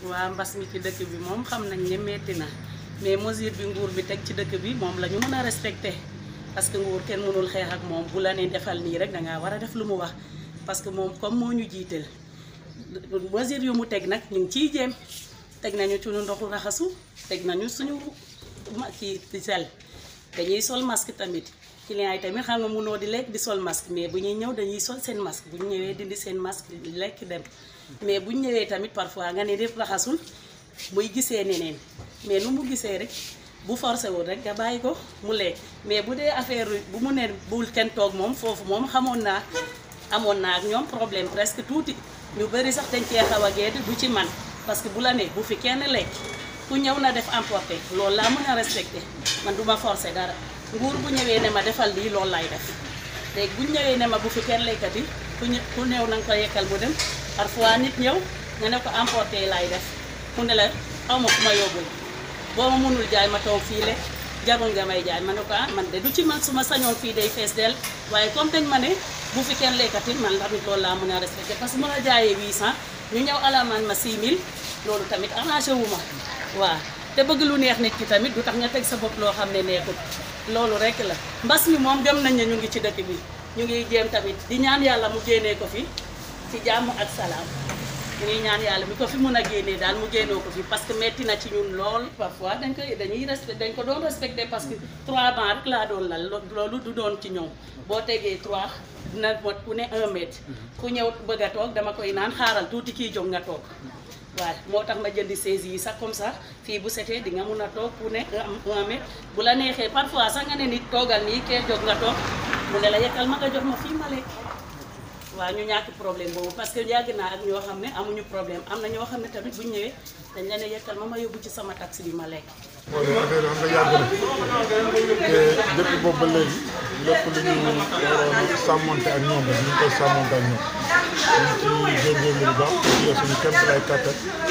waa mbas mi ci dëkk bi moom xam nañ ne metti na mais mesure bi nguur bi teg ci dëkk bi moom la ñu mën a respecté parce que nguur kenn mënul xeex ak moom bu la ne defal nii rek dangaa war a def lu mu wax parce que moom comme moo ñu jiital mesure yu mu teg nag ñu ngi ciy jéem teg nañu suñu ndoxu raxasu teg nañu suñu ma kii sel dañuy sol masque tamit clients yi tamit xam nga mënoo di lekk di sol masque mais bu ñuy ñëw dañuy sol seen masque bu ñu ñëwee dindi seen masque lekk dem mais bu ñu ñëwee tamit parfois nga ne def raxasul muy gisee neneen mais nu mu gisee rek bu forcé wul rek nga bàyyi ko mu lekk mais bu dee affaire bu mu ne bul kenn toog moom foofu moom xamoon naa amoon naa ak ñoom problème presque tuuti ñu bëri sax dañ cee xaw a gedd du ci man parce que bu la ne bu fi kenn lekk ku ñëw na def emporté loolu laa mën a respecté man du ma forcé dara nguur bu ñëwee ne ma defal lii loolu lay def léegi bu ñëwee ne ma bu fi kenn lekkati ku ñë ku ñëw na nga ko yekkal mu dem parfois nit ñëw nga ne ko emporté lay def mu ne la aw ma fu ma yóbbul boo ma mënul jaay ma toog fii lekk jarul nga may jaay ma ne ko ah man de du ci man su ma sañoon fii day fees del waaye comme dañ ma ne bu fi kenn lekkati man tamit loolu laa mën a respecté parce que mën a jaayee 800 ñu ñëw alamaan ma 6000 loolu tamit arrangé wu ma waaw te bëgg lu neex nit ki tamit du tax nga teg sa bopp loo xam ne neexul loolu rek la mbas mi moom gëm nañ ne ñu ngi ci dëkk bi ñu ngi jéem tamit di ñaan yàlla mu génnee ko fi ci jàmm ak salaam ñu ngi ñaan yàlla mi ko fi mun a génnee daal mu génnoo ko fi parce que metti na ci ñun lool parfois dañ koy dañuy respecté dañ ko doon respecté parce que 3 bancs rek laa doon lal loolu du doon ci ñoom boo tegee 3 dina mot ku ne 1 mètre ku ñëw bëgg a toog dama koy naan xaaral tuuti kii jóg nga toog waaw moo tax ma jëndi saisi yi sax comme ça fii bu setee di nga mun a toog ku ne am un mètre bu la neexee parfois sax nga ne nit toogal nii kee jóg nga toog mu ne la yekkal ma nga jox ma fii ma lekk waaw ñu ñàkk problème boobu parce que yàgg naa ak ñoo xam ne amuñu problème am na ñoo xam ne tamit bu ñu ñëwee dañ la ne yekkal ma ma yóbbu ci sama taxi bi ma lekk. wala affaire yi xam nga yàgg na te depuis boobu ba léegi lépp lu ñu waroon sàmmonte ak ñoom rek ñu ngi koy sàmmonte ak ñoom ñu ngi ci góorgóorlu bu baax ci suñu kéem lay kattan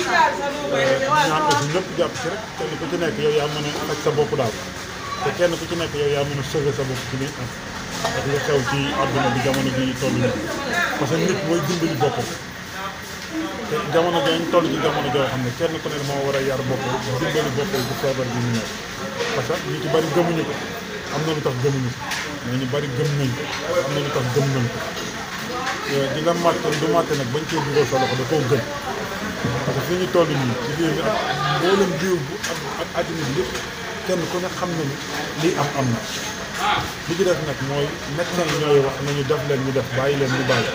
ñaan aussi ñëpp jàpp ci rek kenn ku ci nekk yow yaa mën a ak sa bopp daal te kenn ku ci nekk yow yaa mën a sauver sa bopp ci li am ak li xew ci àdduna bi jamono bi toll nii parce que nit mooy dimbali boppam te jamono dañ toll ci jamono joo xam ne kenn ku ne moo war a yar boppam dimbali boppam bu feebar bi ñu ñëw parce que ñu ci bari gëmuñu ko am na lu tax gëmuñu ko mais ñu bari gëm nañ ko am na lu tax gëm nañ ko di nga màtt du màtt nag bañ cee dugal sa loxo da koo gën parce que fi ñu toll nii ci biir bi ak mboolem biir bu ak ak àddina bi yëpp kenn ku ne xam na ni lii am am na li ci def nag mooy médecin yi ñooy wax nañu def leen ñu def bàyyi leen ñu bàyyi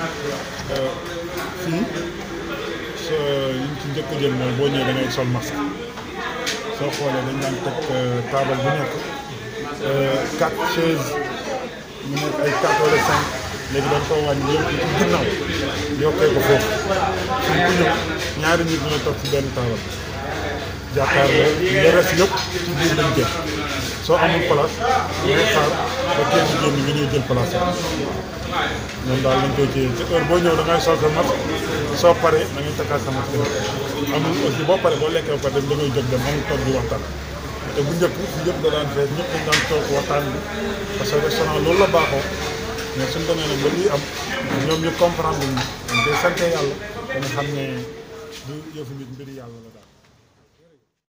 fii sa yi ñu ci njëkk a jël mooy boo ñëwee da ngay sol masque soo xoolee dañ daan teg taabal bu nekk quatre chaises mu nekk ay quatre wala cinq léegi dañ koo wàññi yëpp ci ginnaaw yokkee ko foofu suñ ku ñëw ñaari nit ñooy toog ci benn taabal jàkkaarloo le reste yëpp ci biir lañ jël soo amul place ngay xaar ba kenn génn nga ñëw jël place ñoom daal lañ koy téye te heure boo ñëw da ngay sol sa masque soo paree da ngay takkaat sa masque amul aussi boo paree boo lekkee ba pare da ngay jóg dem amul toog di waxtaan te bu njëkk fi njëkk da daan fees ñëpp dañ daan toog waxtaan bi parce que restaurant loolu la baaxoo mais suñ demee nag ba lii am ñoom ñu comprendre ñu dañ koy sante yàlla dana xam ne du yëfu nit mbiri yàlla la